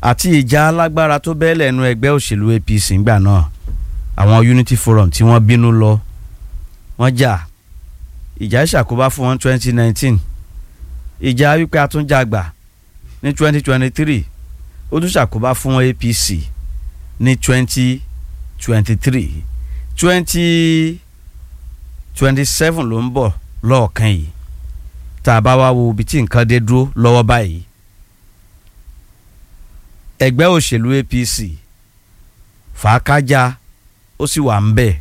àti ìjà alágbára tó bẹ́ẹ̀ lẹ́nu ẹgbẹ́ òṣèlú APC ńgbà náà àwọn Unity Forum tí wọ́n bínú lọ wọ́n jà ìjà ìṣàkóbá fún wọn twenty nineteen ìjà wípé àtúnjàgbà ní twenty twenty three ó tún ṣàkóbá fún APC ní twenty twenty three twenty twenty seven ló ń bọ̀ lọ́ọ̀kan yìí tá a bá wá wo ibi tí nǹkan dé dúró lọ́wọ́ báyìí ẹgbẹ́ òṣèlú APC fàákájà ó sì wà ń bẹ̀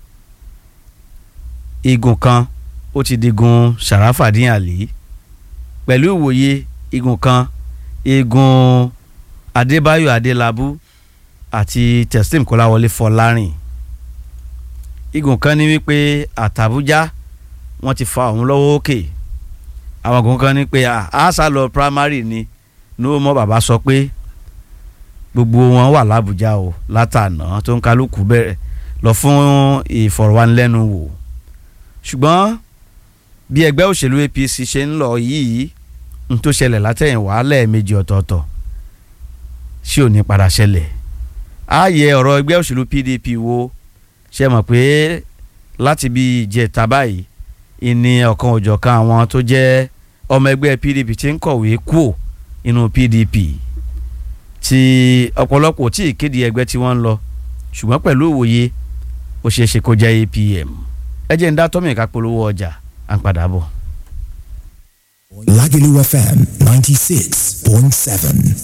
igun kan ó ti digun Sharafadin Ali pẹ̀lú ìwòye igun kan igun Adébáyọ̀ Adélábù àti Teslim Kọ́láwọlé Fọlárìn igun kan ní wípé àtàbújá wọ́n ti fa òun lọ́wọ́ òkè àwọn kan kan ní pé àṣà lọ primary ni ní ó mọ bàbá sọ pé gbogbo wọn wà lábújá o látànà tó ń kálukú bẹ̀rẹ̀ lọ fún ìfọ̀rọ̀wánilẹ́nuwò ṣùgbọ́n bí ẹgbẹ́ òṣèlú APC ṣe ń lọ yìí n tó ṣẹlẹ̀ látẹ̀yìnwá lẹ́ẹ̀mejì ọ̀tọ̀ọ̀tọ̀ ṣé ò ní padà ṣẹlẹ̀ ààyè ọ̀rọ̀ ẹgbẹ́ òṣèlú PDP wo ṣe mọ̀ pé láti bí ìjẹta báyìí ìní ọ̀kan òjọ̀kan àwọn tó jẹ́ ọmọ ẹgbẹ́ PDP ti ń kọ̀wé kúò inú PDP tí ọ̀pọ̀lọpọ̀ tí ìkéde ẹgbẹ́ tí wọ́n ń lọ ṣùgbọ́n pẹ̀lú òwòye ó ṣeé ṣe kó jẹ́ APM ẹ jẹ́ ń dá tọ́mì ká polówó ọjà à ń padà bọ̀. Lagelu FM 96.7.